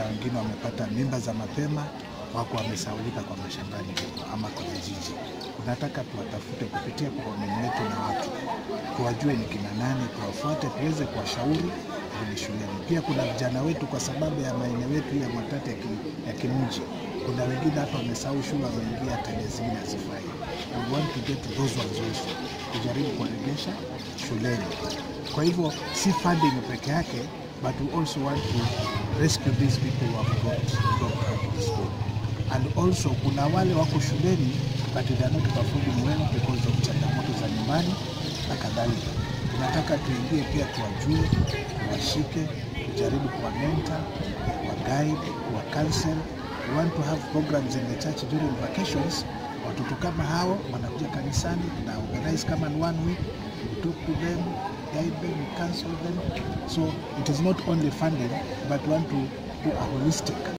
wengine wamepata mimba za mapema, wako wamesaulika kwa mashambani huko ama kwa vijiji. Tunataka tuwatafute kupitia programu yetu na watu tuwajue ni kina nani, tuwafuate, tuweze kuwashauri kwenye shuleni. Pia kuna vijana wetu, kwa sababu ya maeneo yetu ya matatu ya, ki, ya kimji, kuna wengine hata wamesahau shule, wameingia tabia zingine hazifai. We want to get those ones also, kujaribu kuwaregesha shuleni. Kwa hivyo si funding peke yake, but we also want to rescue these people who have dropped, dropped out of school. And also kuna wale wako shuleni but they are not performing well because of changamoto za nyumbani na kadhalika. Tunataka tuingie pia tuwajue, tuwashike, tujaribu kuwa mentor, kuwa guide, kuwa counsel. We want to have programs in the church during vacations. Watoto kama hao wanakuja kanisani, tuna organize kama in one week, we talk to them, guide them, we counsel them. So it is not only funding, but we want to do a holistic